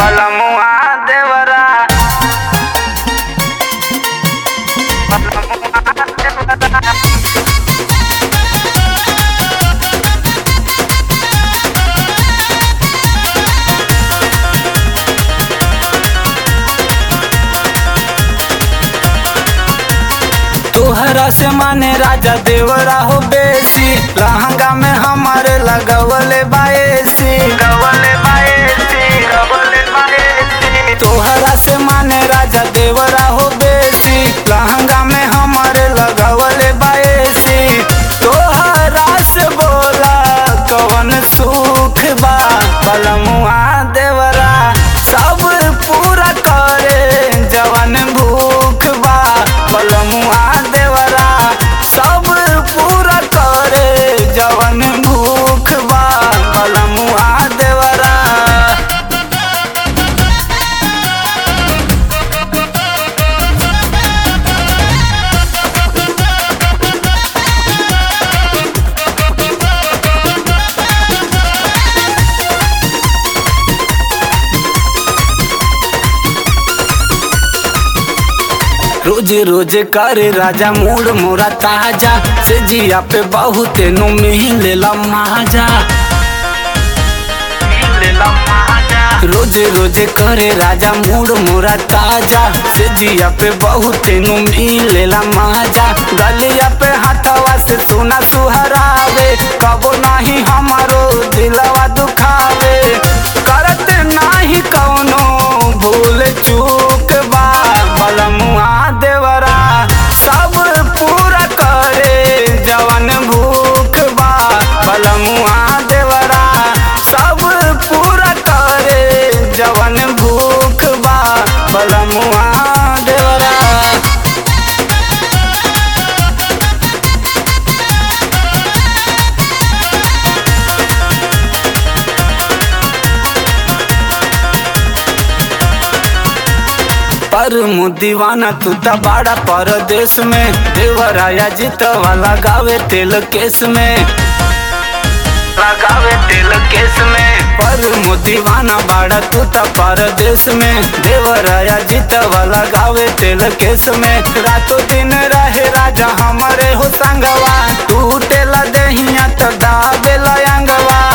बलमुआ देवरा तोहरा से माने राजा देवरा हो बेसी लहंगा में हमारे लगवले बाएसी गवले बाएसी गवले बाएसी तोहरा से माने राजा देवरा हो बेसी लहंगा में हमारे लगवले बाएसी तोहरा से बोला कवन सुख बा बलमुआ देवरा सब पूरा करे जवन भूख बा बलमुआ देवरा सब पूरा करे जवन भूख बा बलमुआ देवरा रोज रोज करे राजा मूड मोरा ताजा से जिया पे बहुत नु मिलेला माजा मिलेला माजा रोज रोज करे राजा मूड मोरा ताजा से जिया पे बहुत नु मिलेला माजा गलिया पे हाथवा से सुना सुहरावे कबो नाही हमारो दिलवा दुखावे करत नाही कौनो भूल चूक बा बलमुआ देवरा सब पूरा करे जवन भूख बा बलमुआ देवरा सब पूरा करे जवन भूख बा बलमुआ देवरा पर दीवाना तू त बड़ा परदेश में देवराया जीत वाला गावे तेल केस में लगावे तेल केस में पर दीवाना बड़ा तू त परदेश में देवराया जीत वाला गावे तेल केस में रातों दिन रहे राजा हमारे हो संगवा टूटेला देहिया त दाबेला अंगवा